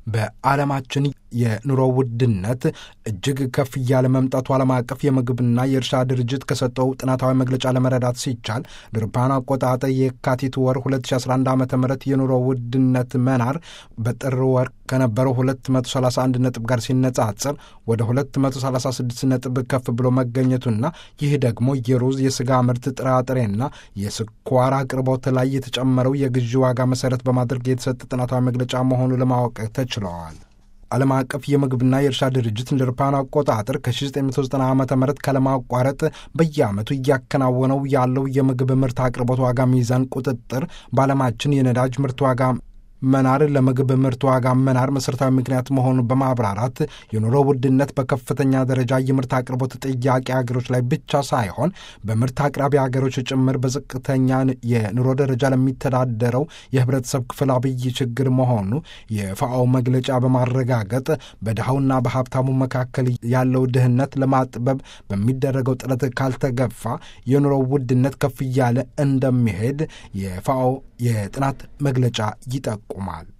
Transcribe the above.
በዓለማችን የኑሮ ውድነት እጅግ ከፍ እያለ መምጣቱ ዓለም አቀፍ የምግብና የእርሻ ድርጅት ከሰጠው ጥናታዊ መግለጫ ለመረዳት ሲቻል ድርፓን አቆጣጠር የካቲት ወር 2011 ዓ ም የኑሮ ውድነት መናር በጥር ወር ከነበረው 231 ነጥብ ጋር ሲነጻጸር ወደ 236 ነጥብ ከፍ ብሎ መገኘቱና ይህ ደግሞ የሩዝ የስጋ ምርት ጥራጥሬና የስኳር አቅርቦት ላይ የተጨመረው የግዢ ዋጋ መሰረት በማድረግ የተሰጠ ጥናታዊ መግለጫ መሆኑ ለማወቅ ተችለዋል። ዓለም አቀፍ የምግብና የእርሻ ድርጅት እንደ አውሮፓውያን አቆጣጠር ከ1990 ዓ ም ካለማቋረጥ በየዓመቱ እያከናወነው ያለው የምግብ ምርት አቅርቦት ዋጋ ሚዛን ቁጥጥር በዓለማችን የነዳጅ ምርት ዋጋ መናር ለምግብ ምርት ዋጋ መናር መሠረታዊ ምክንያት መሆኑን በማብራራት የኑሮ ውድነት በከፍተኛ ደረጃ የምርት አቅርቦት ጥያቄ ሀገሮች ላይ ብቻ ሳይሆን በምርት አቅራቢ ሀገሮች ጭምር በዝቅተኛ የኑሮ ደረጃ ለሚተዳደረው የህብረተሰብ ክፍል አብይ ችግር መሆኑ የፋኦ መግለጫ በማረጋገጥ በድሃውና በሀብታሙ መካከል ያለው ድህነት ለማጥበብ በሚደረገው ጥረት ካልተገፋ የኑሮ ውድነት ከፍ እያለ እንደሚሄድ የፋኦ የጥናት መግለጫ ይጠቁማል።